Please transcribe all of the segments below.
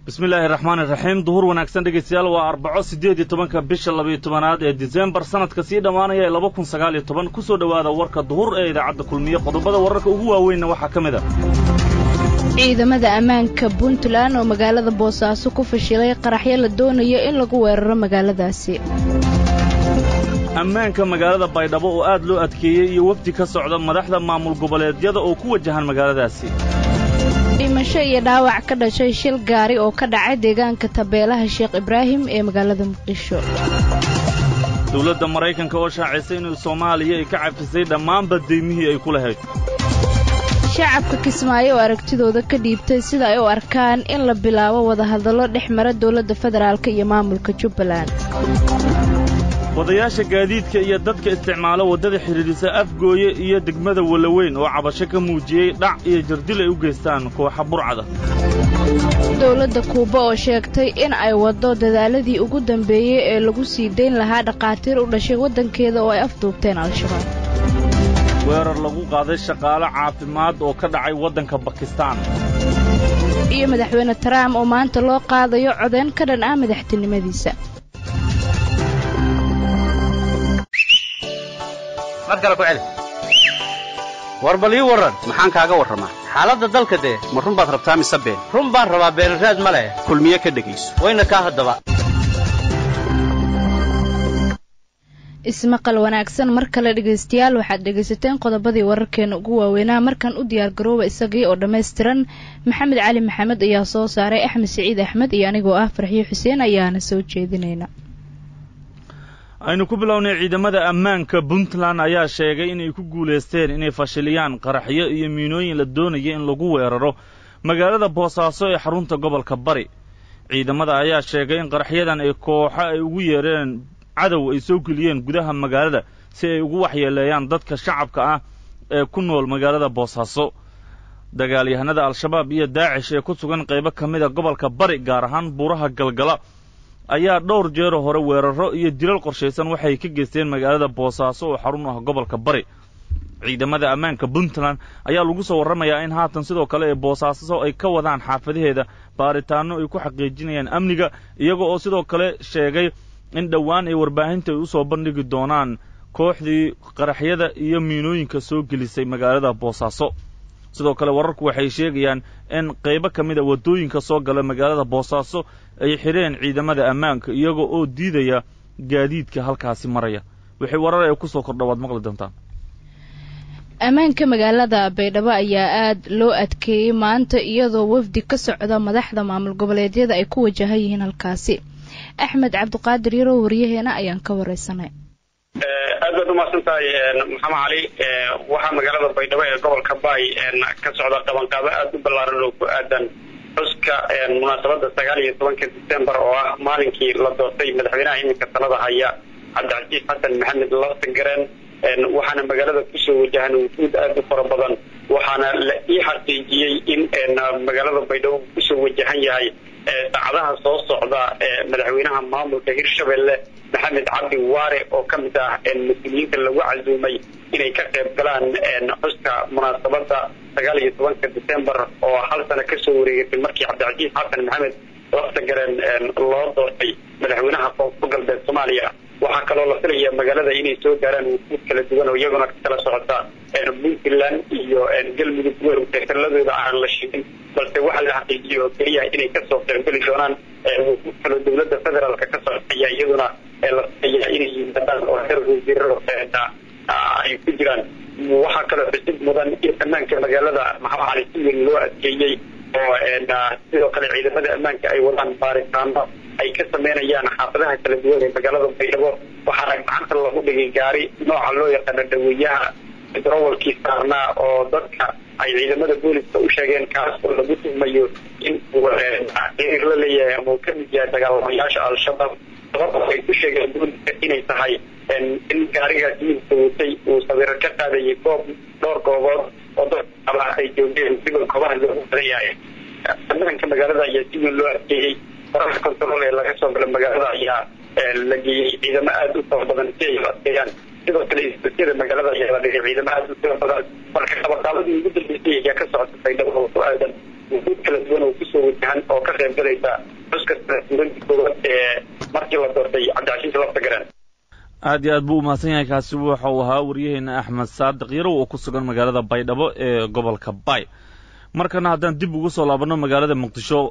bismillaahi raxmaani raxiim duhur wanaagsan dhegaystayaal waa arbaco siddeed iyo tobanka bisha labayo tobanaad ee disembar sanadka sii dhammaanaya ee laba kun sagaal iyo toban ku soo dhowaada warka duhur ee idaacadda kulmiye qodobada wararka ugu waaweynna waxaa ka mid a ciidamada ammaanka puntland oo magaalada boosaaso ku fashilay qaraxyo la doonayo in lagu weeraro magaaladaasi ammaanka magaalada baydhabo oo aad loo adkeeyey iyo wefdi ka socda madaxda maamul goboleedyada oo ku wajahan magaaladaasi dhimasho iyo dhaawac ka dhashay shil gaari oo ka dhacay deegaanka tabeelaha sheekh ibraahim ee magaalada muqdisho dowladda maraykanka oo shaacisay inuu soomaaliya ay ka cafisay dhammaanba deymihii ay ku lahayd shacabka kismaayo oo aragtidooda ka dhiibtay sida ay u arkaan in la bilaabo wadahadallo dhex mara dowladda federaalk iyo maamulka jubbaland wadayaasha gaadiidka iyo dadka isticmaalo waddada xidhiidhisa afgooye iyo degmada walaweyn oo cabasho ka muujiyey dhac iyo jardil ay u geystaan kooxa burcada dowladda kuuba oo sheegtay in ay waddo dadaaladii ugu dambeeyey ee lagu sii dayn lahaa dhakhaatiir u dhashay waddankeeda oo ay afduubteen al-shabaab weerar lagu qaaday shaqaale caafimaad oo ka dhacay waddanka bakistaan iyo madaxweyne trump oo maanta loo qaadayo codeyn ka dhan ah madaxtinimadiisa war bal ii warran maxaan kaaga warramaa xaaladda dalka dee ma run baad rabtaa mise been run baan rabaa beenraad ma leh kulmiye ka dhegayso wayna kaa haddaba ismaqal wanaagsan mar kale dhegaystayaal waxaad dhegaysateen qodobadii wararkeena ugu waaweynaa markan u diyaargarooba isagii oo dhammaystiran maxamed cali maxamed ayaa soo saaray axmed siciid axmed iyo anigoo ah farxiyo xuseen ayaana soo jeedinayna aynu ku bilownay ciidamada ammaanka puntland ayaa sheegay inay ku guulaysteen inay fashiliyaan qaraxyo iyo miinooyin la doonaya in lagu weeraro magaalada boosaaso ee xarunta gobolka bari ciidamada ayaa sheegay in qaraxyadan ay kooxo ay ugu yeereen cadow ay soo geliyeen gudaha magaalada si ay ugu waxyeeleeyaan dadka shacabka ah ee ku nool magaalada boosaaso dagaalyahanada al-shabaab iyo daacish ee ku sugan qaybo ka mid a gobolka bari gaar ahaan buuraha galgala ayaa dhowr jeero hore weerarro iyo dilal qorshaysan waxay ka geysteen magaalada boosaaso oo xarun ah gobolka bari ciidamada ammaanka puntland ayaa lagu soo warramayaa in haatan sidoo kale ee boosaaso ay ka wadaan xaafadaheeda baaritaanno ay ku xaqiijinayaan amniga iyaga oo sidoo kale sheegay in dhowaan ay warbaahinta ay u soo bandhigi doonaan kooxdii qaraxyada iyo miinooyinka soo gelisay magaalada boosaaso sidoo kale wararku waxay sheegayaan in qaybo ka mid a waddooyinka soo gala magaalada boosaaso ay xidheen ciidamada ammaanka iyaga oo diidaya gaadiidka halkaasi maraya wixii warar ee kusoo kordha waad maqli doontaan ammaanka magaalada baydhabo ayaa aad loo adkeeyey maanta iyadoo wafdi ka socda madaxda maamul goboleedyada ay ku wajahan yihiin halkaasi axmed cabdiqaadir yarow waryaheena ayaan ka wareysanay aad baad umahadsan tahay maxamed cali waxaa magaalada baydhabo ee gobolka baay ka socda qabanqaabo aada u ballaaran oo ku aadan xuska munaasabada sagaal iyo tobanka decembar oo ah maalinkii la doortay madaxweynaha iminka talada haya cabdicasiis xasan maxamed laftagareen waxaana magaalada kusoo wajahan wufuud aada u fara badan waxaana la ii xaqiijiyey in magaalada baydhabo kusoo wajahan yahay saacadaha soo socda madaxweynaha maamulka hirshabelle maxamed cabdi waare oo ka mid ah mas-uuliyiinta lagu casuumay inay ka qayb galaan xuska munaasabada sagaal iyo tobanka decembar oo hal sano kasoo wareegatay markii cabdicasiis xasan maxamed laftagareen loo doortay madaxweynaha koonfur galbeed soomaaliya waxaa kaloo la filaya magaalada inay soo gaaraan wufuud kala duwan oo iyaguna kala socota puntland iyo galmudug taladooda aan la sheegin balse waxaa la xaqiijiyay oo keliya inay kasoo qaybgeli doonaan wufuud kaloo dowladda federaalka ka socotaya iyaduna la filaya inay yimaadaan oo heer wasiiraro ay ku jiraan waxaa kaloo xusid mudan in ammaanka magaalada maxamed cali si weyn loo adkeeyey oo sidoo kale ciidamada ammaanka ay wadaan baaritaano ay ka sameynayaan xaafadaha kala duwan ee magaalada baydhabo waxaana gacanta lagu dhigay gaari nooca loo yaqaano dhaweeyaha drowalkii saarnaa oo dadka ay ciidamada booliska u sheegeen kaas oo lagu tuhmayo in uu xiriir la leeyahay ama uu ka mid yahay dagaalamayaasha al-shabaab sababta ay ku sheegeen booliska inay tahay in gaarigaas midka watay uu sawiro ka qaadayay goob dhowr goobood oo dadka ay joogeen sida goobaha loogu badan yahay ammaanka magaalada ayaa si weyn loo adkeeyey qoraalka control ee laga soo gala magaalada ayaa la geeyey ciidamo aada u fara badan si ay u adkeeyaan sidoo kale isbasiyada magaalada ayaa la dhigay ciidamo aada u fara badan marka qabaqaabadii ugu dambeysay ayaa ka socota baydhabo oo ku aadan wuxuud kala duwan oo kusoo wajahan oo ka qayb galaysa xuska sanadguuradii koowaad ee markii la doortay cabdicashiis lafta garan aad iyo aad buu umahadsan yahay kaasi waxa uu ahaa waryaheena axmed saadiq yarow oo ku sugan magaalada baydhabo ee gobolka bay markana haddaan dib ugu soo laabanno magaalada muqdisho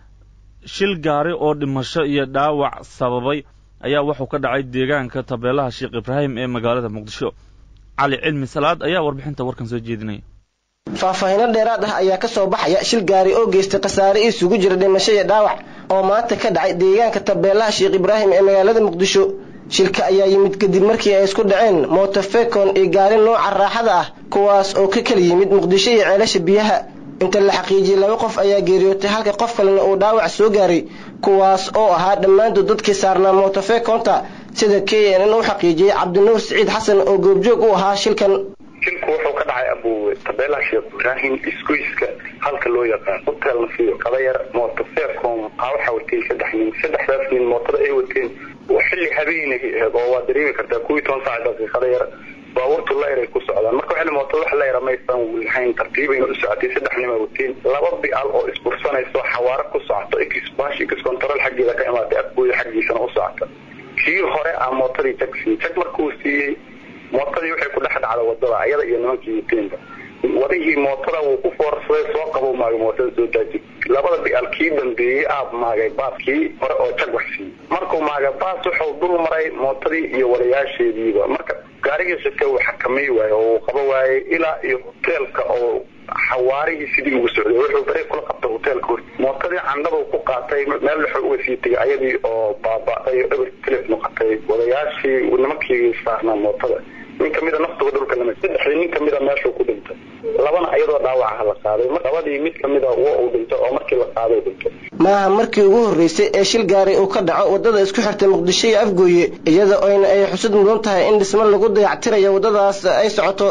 shil gaari oo dhimasho iyo dhaawac sababay ayaa wuxuu ka dhacay deegaanka tabeelaha sheekh ibraahim ee magaalada muqdisho cali cilmi salaad ayaa warbixinta warkan soo jeedinaya faahfaahiino dheeraad ah ayaa ka soo baxaya shil gaari oo geystay khasaare isugu jira dhimasho iyo dhaawac oo maanta ka dhacay deegaanka tabeelaha sheekh ibraahim ee magaalada muqdisho shilka ayaa yimid kadib markii ay isku dhaceen mootofekon iyo gaari nooca raaxada ah kuwaas oo ka kala yimid muqdisho iyo ceelasha biyaha inta la xaqiijiyey laba qof ayaa geeriyootay halka qof kalena uu dhaawac soo gaaray kuwaas oo ahaa dhammaantood dadkii saarnaa mootofekonta sida k n n u xaqiijiyey cabdinuur siciid xasan oo goobjoog u ahaa shilkan shilku wuxuu ka dhacay abuwe tabeelaha sheekh ibraahim isgoyska halka loo yaqaan hotel nasiyo kadayar mootofecom aa waxaa watay saddex nin saddexdaas nin mootada ay wateen xilli habeenay aheed oo waa dareemi kartaa kuwii toban saac daqiiqada yar baabuurtu layr ay ku socdaan marka waxay mootada wax layra maysan lahayn tartiibayna u socotay saddex nin ay wateen laba bical oo isbursanayso xawaaro ku socoto xbash x control xaggeeda ka imaatay afgooda xaggiisana u socota kii hore a mootadii jag siiyey jag markuu siiyey mootadii waxay ku dhex dhacda wadada ayada iyo nimankii wateenba wadihii mootada wuu ku foorsaday soo qabo maagay mootada soo daaji labada bical kii dambeeyey aab maagay baas kii hore oo jag wax siiyey markuu maagay baas wuxuu dul maray mootadii iyo walayaasheediiba marka gaarigii shirka uu xakamay waaye oo uu qaba waayey ilaa iyo hoteelka oo xawaarihii sidii ugu socday wuxuu bere kula qabtay hoteelka hor mootadii candhaba ku qaatay meel wuxuu uga sii tegay ayadii oo baaba'day oo eber tilif noqotay wadayaashii nimankii saarnaa mootada nin kamida naftuba dhulka lama saddexdii nin kamida meeshuu ku dhintay labana ayadoo dhaawacaha la qaaday labadii mid kamida wa uu dhintay oo markii la qaaday dhintay maaha markii ugu horreysay ee shil gaari uu ka dhaco waddada isku xirtay muqdisho iyo afgooye iyada oyna ay xusud mudan tahay in dhismo lagu dayactirayo waddadaas ay socoto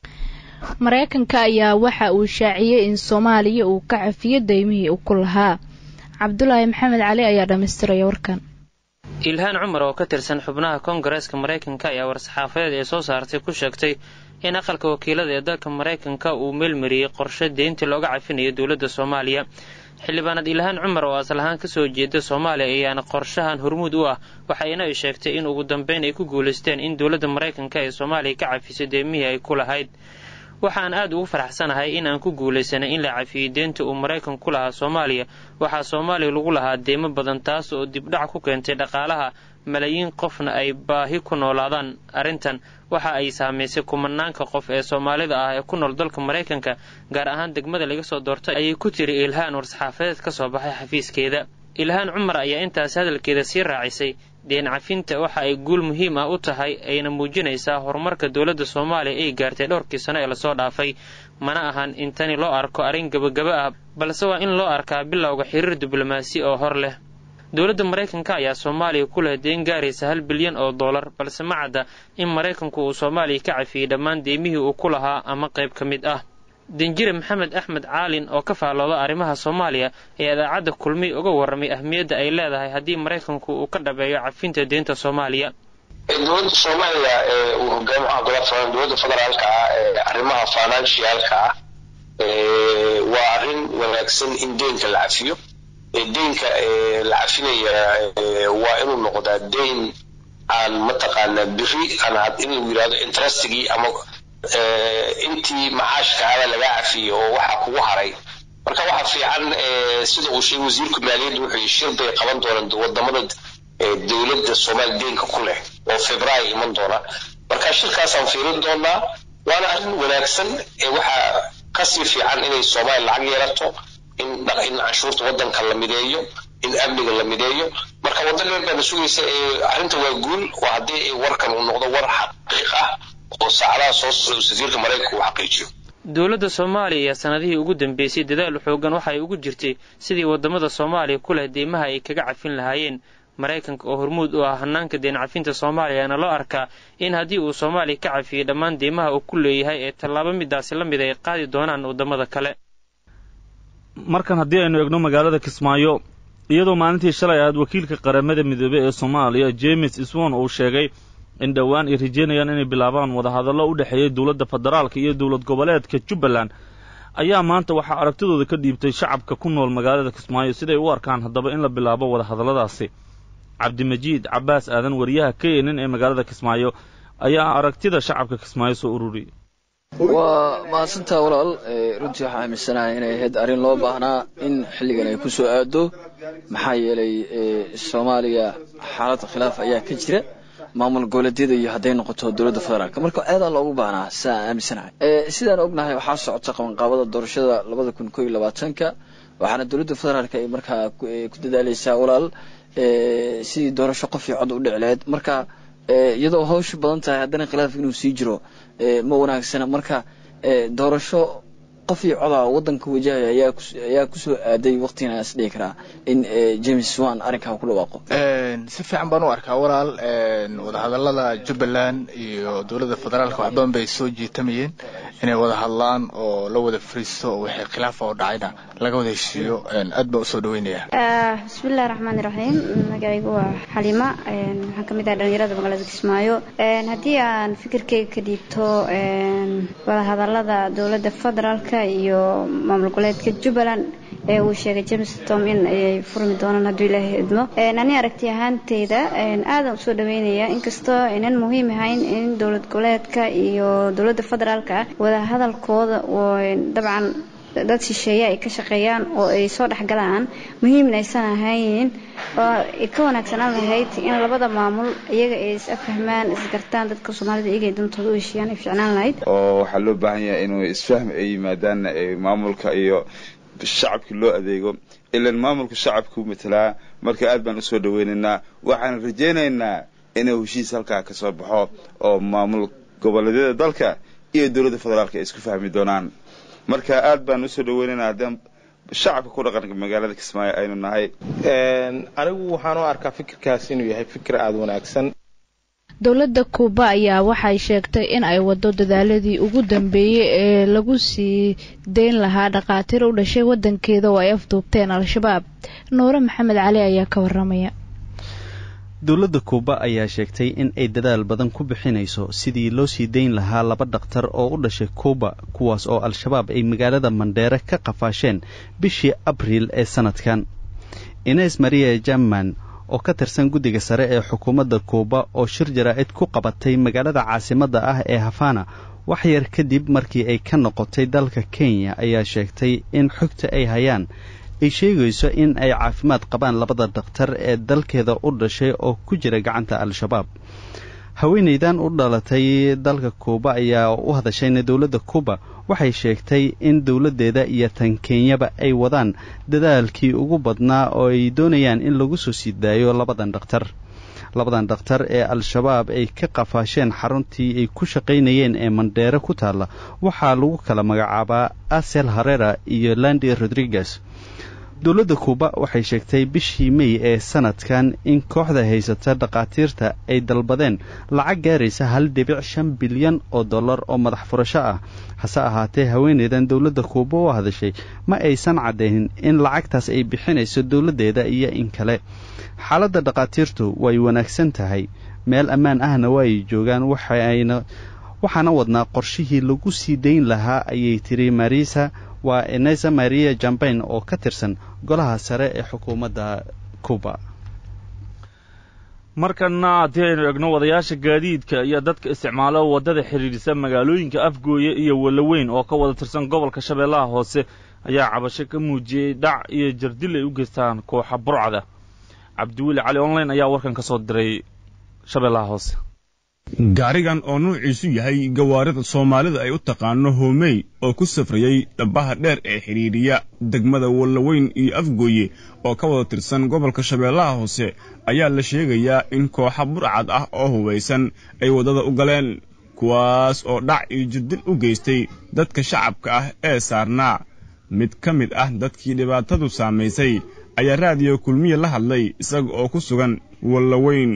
maraykanka ayaa waxa uu shaaciyey in soomaaliya uu ka cafiyo daymihii uu ku lahaa cabdulaahi maxamed cali ayaa dhammaystiraya warkan ilhaan cumar oo ka tirsan xubnaha koongareeska maraykanka ayaa war-saxaafadeed ee soo saartay ku sheegtay in aqalka wakiilada ee dalka maraykanka uu meelmariyey qorshe deyntii looga cafinayo dowladda soomaaliya xildhibaanad ilhaan cumar oo asal ahaan kasoo jeeda soomaaliya ayaana qorshahan hormuud u ah waxayna ay sheegtay in ugu dambeyn ay ku guulaysteen in dowladda maraykanka ee soomaaliya ka cafisay deymihii ay ku lahayd waxaan aad ugu faraxsanahay in aan ku guulaysanay in la cafiyey deynta uu maraykanku ku lahaa soomaaliya waxaa soomaaliya lagu lahaa deymo badan taas oo dibdhac ku keentay dhaqaalaha malaayiin qofna ay baahi ku noolaadaan arrintan waxa ay saamaysay kumanaanka qof ee soomaalida ah ee ku nool dalka maraykanka gaar ahaan degmada laga soo doortay ayay ku tiri ilhaan war-saxaafadeed ka soo baxay xafiiskeeda ilhaan cumar ayaa intaas hadalkeeda sii raacisay deen cafinta waxa ay guul muhiim ah u tahay ayna muujinaysaa horumarka dowladda soomaaliya ay gaartay dhowrkii sano ee lasoo dhaafay mana ahan in tani loo arko arrin gebagaba ah balse waa in loo arkaa bilowga xiriir diblomaasi oo hor leh dowladda maraykanka ayaa soomaaliya ku leh deen gaaraysa hal bilyan oo dollar balse ma cadda in maraykanku uu soomaaliya ka cafiyey dhammaan deymihii uu ku lahaa ama qayb ka mid ah danjire maxamed axmed caalin oo ka faallooda arrimaha soomaaliya ayaa idaacadda kulmiy uga warramay ahmiyadda ay leedahay haddii maraykanku uu ka dhabeeyo cafinta deynta soomaaliya dowladda soomaaliya ee uu hogaamiyaha golaha dowladda federaalka ah ee arrimaha financialka ah waa arrin wanaagsan in deynka la cafiyo deynka la cafinaya waa inuu noqdaa deyn aan mataqaanaa biri aan in lagu yidhahdo interestigii ama intii macaashkaada laga cafiyey oo waxa kugu haray marka waxa fiican sida uu sheegay wasiirka maaliyadda wuxuu shir bay qaban doonaan wadamada dowladda soomaaliya deenka ku leh oo februaayo iman doona marka shirkaasaan fiirin doonaa waana arrin wanaagsan waxaa kasii fiican inay soomaaliya lacag yeelato in in canshuurta wadanka la mideeyo in amniga la mideeyo marka waddan dheer baana sugaysa arrinta waa guul waa haddii warkan uu noqdo war xaqiiq ah oo saacadaha soo socda safiirka maraykanka uu xaqiijiyo dowladda soomaaliya ayaa sanadihii ugu dambeysay dadaal xoogan waxa ay ugu jirtay sidii wadamada soomaaliya ku leh deymaha ay kaga cafin lahaayeen maraykanka oo hormuud u ah hanaanka deen cafinta soomaaliyana loo arkaa in haddii uu soomaaliya ka cafiyey dhammaan deymaha uu ku leeyahay ee tallaabo midaasi la mid ay qaadi doonaan waddamada kale markan haddii aynu egno magaalada kismaayo iyadoo maalintii shalay ahayd wakiilka qaramada midoobey ee soomaaliya james iswon uu sheegay in dhowaan ay rajeynayaan inay bilaabaan wadahadallo u dhexeeyay dowladda federaalka iyo dowlad goboleedka jubbaland ayaa maanta waxaa aragtidooda ka dhiibtay shacabka ku nool magaalada kismaayo siday u arkaan haddaba in la bilaabo wadahadalladaasi cabdimajiid cabbaas aadan wariyaha k n n ee magaalada kismaayo ayaa aragtida shacabka kismaayo soo ururiyay waa mahadsantaa walaal runtii waxaa aaminsanahay inay ahayd arrin loo baahnaa in xilligan ay ku soo aado maxaa yeelay soomaaliya xaalad khilaaf ayaa ka jira maamul goboleedyada iyo hadday noqoto dowladda federaalk marka aadaa loogu baahnaa sidaa aaminsanahay sidaan ognahay waxaa socota qabanqaabada doorashada labada kun koo iyo labaatanka waxaana dowladda federaalk ay markaa ku dadaaleysaa walaal sidii doorasho qof iyo cod u dhici lahayd marka iyadoo hawsha badan tahay haddana khilaaf inuu sii jiro ma wanaagsana marka doorasho qof iyo coda wadanka wajahaya ayaa kusoo aaday waqtigan is dhihi karaa in james wan arrinkaa ku dhawaaqo si fiican baan u arkaa walaal wadahadalada jubbaland iyo dowladda federaalka wax badan bay soo jiitamayeen inay wada hadlaan oo la wada fariisto oo wixii khilaafa oo dhacayna laga wada heshiiyo aad baan usoo dhaweynaya bismillahi raxmaani raxiim magacaygu waa xalima waxaan ka mid ahay dhalinyarada magaalada kismaayo haddii aan fikirkeyga ka dhiibto wadahadalada dowladda federaalka iyo maamul goboleedka jubbaland ee uu sheegay james tom in ayay furmi doonaan hadduu ilaahay idmo ani aragti ahaanteyda aadan usoo dhaweynaya inkastoo aynan muhiim ahayn in dowlad goboleedka iyo dowladda federaalka wadahadalkooda dabcan dad shisheeye ay ka shaqeeyaan oo ay soo dhexgalaan muhiimna aysan ahayn oo ay ka wanaagsanaan lahayd in labada maamul iyaga ay is afahmaan isgartaan dadka soomaalida iyaga ay dantooda u heshiiyaan ay ficnaan lahayd oo waxaa loo baahan yahay inuu isfahm ay yimaadaan maamulka iyo shacabkii loo adeego ilan maamulka shacabkuu matelaa marka aad baan usoo dhaweynaynaa waxaan rajaynaynaa inuu heshiis halkaa ka soo baxo oo maamul goboleedyada dalka iyo dowladda federaalka ay isku fahmi doonaan marka aad baan usoo dhaweynaynaa haddaan shacabka ku dhaqanka magaalada kismaayo aynu nahay anigu waxaan u arkaa fikirkaas inuu yahay fikir aada wanaagsan dowladda kuuba ayaa waxay sheegtay in ay wado dadaaladii ugu dambeeyey ee lagu sii deyn lahaa dhakhaatiir u dhashay wadankeeda oo ay afduubteen al-shabaab nuure maxamed cali ayaa ka waramaya dowladda kuuba ayaa sheegtay in ay dadaal badan ku bixinayso sidii loo sii dayn lahaa laba dhakhtar oo u dhashay kuuba kuwaas oo al-shabaab ay magaalada mandheere ka qafaasheen bishii abriil ee sanadkan ines maria jamman oo ka tirsan guddiga sare ee xukuumadda kuuba oo shir jaraa'id ku qabatay magaalada caasimadda ah ee hafana wax yar kadib markii ay ka noqotay dalka kenya ayaa sheegtay in xogta ay hayaan ay sheegayso in ay caafimaad qabaan labada dhakhtar ee dalkeeda u dhashay oo ku jira gacanta al-shabaab haweenaydan u dhalatay dalka kuuba ayaa u hadashayna dowladda kuuba waxay sheegtay in dowladdeeda iyo tan kenyaba ay wadaan dadaalkii ugu badnaa oo ay doonayaan in lagu soo sii daayo labadan dhakhtar labadan dhakhtar ee al-shabaab ay ka qafaasheen xaruntii ay ku shaqaynayeen ee mandheere ku taalla waxaa lagu kala magacaabaa asel harera iyo landi rodriguez dowladda kuuba waxay sheegtay bishii mey ee sanadkan in kooxda haysata dhakhaatiirta ay dalbadeen lacag gaaraysa hal dhibic shan bilyan oo dollar oo madax furasho ah hase ahaatee haweeneydan dowladda kuuba u hadashay ma aysan caddaynin in lacagtaas ay bixinayso dowladdeeda iyo in kale xaaladda dhakhaatiirtu way wanaagsan tahay meel ammaan ahna waa ay joogaan waxayna waxaana wadnaa qorshihii lagu sii dayn lahaa ayay tiri marisa waa enesa maria jambain oo ka tirsan golaha sare ee xukuumadda cuba markana haddii aynu egno wadayaasha gaadiidka iyo dadka isticmaalo waddada xidhiidhisa magaalooyinka afgooye iyo walaweyn oo ka wada tirsan gobolka shabeellaha hoose ayaa cabasho ka muujiyey dhac iyo jardil ay u geystaan kooxa burcada cabdiweli cali online ayaa warkan ka soo diray shabeellaha hoose gaarigan oo nuuciisu yahay gawaarida soomaalida ay u taqaano hoomey oo ku safrayey dhabbaha dheer ee xidhiidhiya degmada wallaweyn iyo afgooye oo ka wada tirsan gobolka shabeellaha hoose ayaa la sheegayaa in kooxa burcad ah oo hubaysan ay waddada u galeen kuwaas oo dhac iyo jirdil u geystay dadka shacabka ah ee saarnaa mid ka mid ah dadkii dhibaatadu saamaysay ayaa raadiyo kulmiye la hadlay isaga oo ku sugan wallaweyn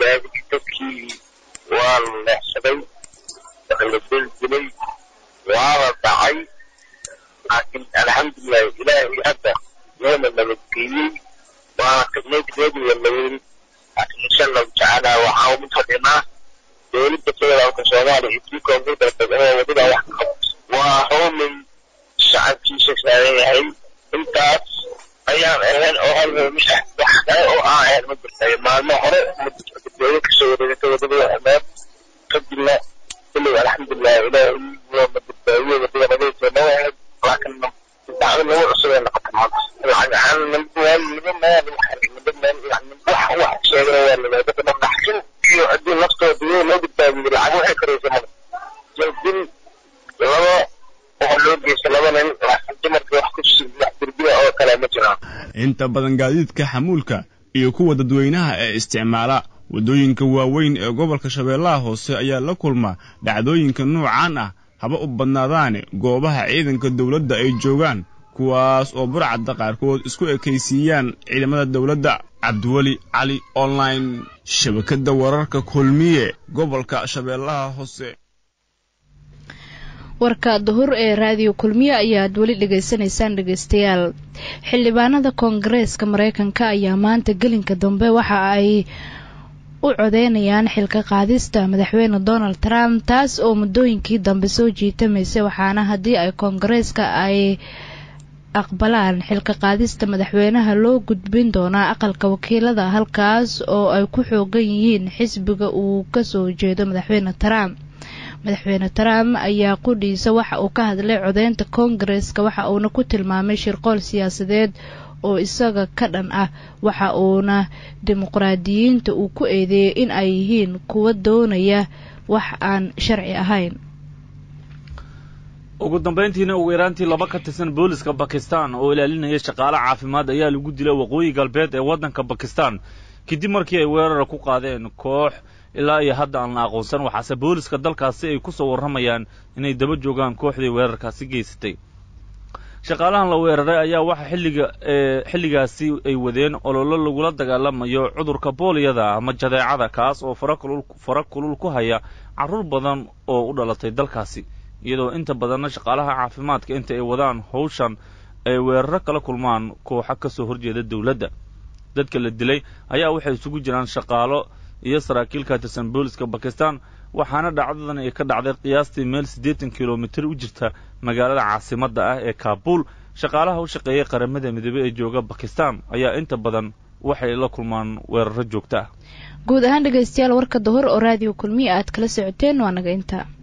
waa la leexsaday waa la beldilay waa la dhacay laakiin alxamdulilahi ilaahay hadda yoona nabadgeeyey waana tagnay degmadu walaweyn laakiin insha allahu tacaala waxaa ugu fadhinaa dowladda federaalka soomaaliya iyo tii koonfurta oo wadada wax ka qabto waa hoomay shacabkiisa saaran yahay intaas ayaan ahayn oo hal wax kale oo aan ahayn ma jirtayo maalmo hore dadweyne kasoo wareegtay wadada ameed kadibna kullig alxamdulilah ilaahay ma badbaadiyo wadada nagaysa noo ahayd laakiin dacdo nagu cusub ay noqotay maanta lacag ahaan niba meel niba meel wax wax sheegana waa limaadada dhaxsin iyo haddii naftooda iyo loo badbaadiyo lacag waxay karaysa male jaldin laba waxaa loo geysta laba nin dumarka wax ku wax dirbiya oo kale ma jiraan inta badan gaadiidka xamuulka iyo kuwa dadweynaha ee isticmaala waddooyinka waaweyn ee gobolka shabeellaha hoose ayaa la kulma dhacdooyinka noocaan ah haba u badnaadaane goobaha ciidanka dowladda ay joogaan kuwaas oo burcadda qaarkood isku ekaysiiyaan ciidamada dowladda cabdiweli cali online shabakadda wararka kulmiye gobolka shabeellaha hoose warka duhur ee raadiyo kulmiye ayaad weli dhegaysanaysaan dhegaystayaal xildhibaanada koongareeska mareykanka ayaa maanta gelinka dambe waxa ay u codeynayaan xilka qaadista madaxweyne donald trump taas oo muddooyinkii dambe soo jiitamaysay waxaana haddii ay koongareeska ay aqbalaan xilka qaadista madaxweynaha loo gudbin doonaa aqalka wakiilada halkaas oo ay ku xoogan yihiin xisbiga uu kasoo jeedo madaxweyne trump madaxweyne trump ayaa qudhiisa waxa uu ka hadlay codeynta koongareeska waxa uuna ku tilmaamay shirqool siyaasadeed oo isaga ka dhan ah waxa uuna dimuqraadiyiinta uu ku eedeeyey in ay yihiin kuwa doonaya wax aan sharci ahayn ugu dambayntiina ugu yaraantii laba ka tirsan booliska bakistan oo ilaalinaya shaqaale caafimaad ayaa lagu dilay waqooyi galbeed ee waddanka bakistan kadib markii ay weerara ku qaadeen koox ilaa iyo hadda aan la aqoonsan waxaase booliska dalkaasi ay ku soo warramayaan inay daba joogaan kooxdii weerarkaasi geysatay shaqaalahan la weeraray ayaa waxa xilliga xilligaasi ay wadeen ololo lagula dagaalamayo cudurka booliyada ama jadeecada kaas oo farakulul fara kulul ku haya carruur badan oo u dhalatay dalkaasi iyadoo inta badanna shaqaalaha caafimaadka inta ay wadaan howshan ay weeraro kala kulmaan kooxa ka soo horjeeda dowladda dadka la dilay ayaa waxay isugu jiraan shaqaalo iyo saraakiil ka tirsan booliska bakistan waxaana dhacdadan ay ka dhacday qiyaastii meel siddeetan kilomitir u jirta magaalada caasimadda ah ee kaabuul shaqaalaha u shaqeeyay qaramada midoobey ee jooga bakistan ayaa inta badan waxay la kulmaan weeraro joogto ah guud ahaan dhegaystayaal warka duhur oo raadiyo kulmiya aad kala socoteen waa naga intaa